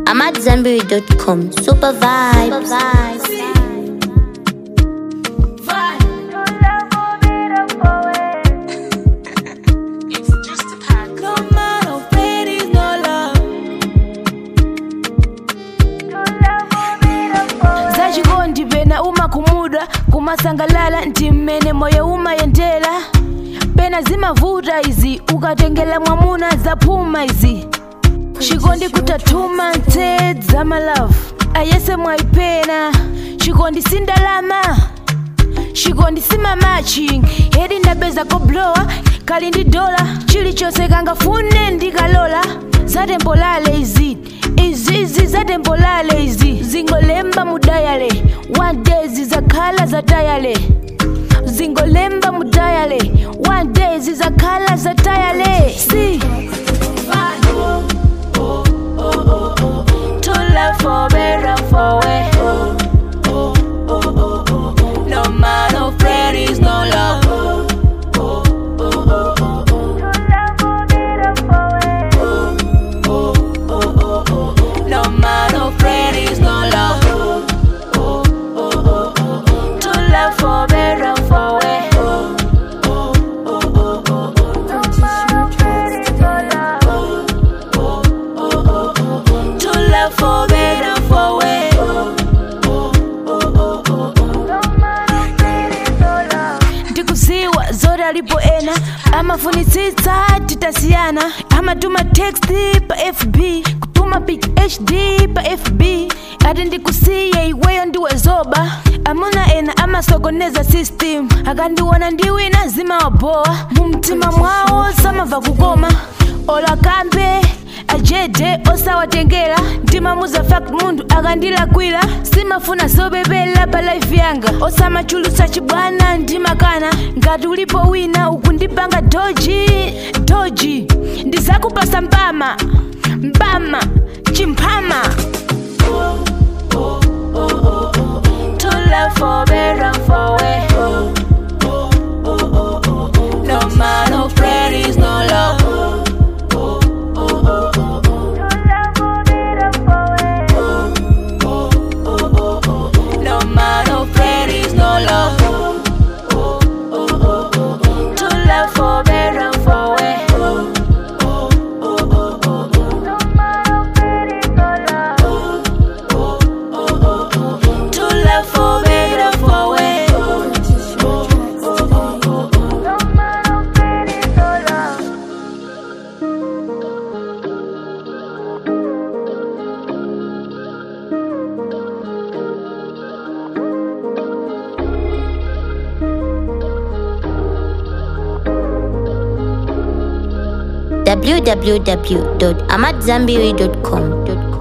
I'm at Zenberry.com. Super vibes. No man of pain is no love. zachikondi pena umakhumudwa kumasangalala nti mmene moyo umayendera pena zimavuta izi ukatengela mwamuna zaphuma izi chikondi kutatuma ntsedza malavu ayese mwaipena chikondi sindalama chikondi simamachi hedi ndapeza koblowa kali ndi dola chilichonse kangafune ndikalola zatembolale izi izizi zatembolale izi zingolemba mudayale one day zizakhala zatayale zingolemba mudayale one day zizakhala zatayale si to love for better for way no man of prayer is no love No man of prayer is no love. To love for better for way. To love for better for way. ndikuziwa zoti alipo ena amafunitsitsa titasiyana amatuma text pa fb kutuma pic hd pa fb ati ndikusiye iweyo ndiwe zoba amuna ena amasokoneza system akandiwona ndiwina zimawabowa mu mtima mwawo samava kukoma olakambe ajede osawatengera ndimamuza fact munthu akandilakwira simafuna zobebera pa life yanga osamachulutsa chibwana ndimakana ngati ulipo wina ukundipanga doji doji ndizakupasa mpama mpama chimphama to love for better for way no man of prayer is no love No man of prayer is no love. To love for better for way. To love for better for way. www.amatzambiri.com.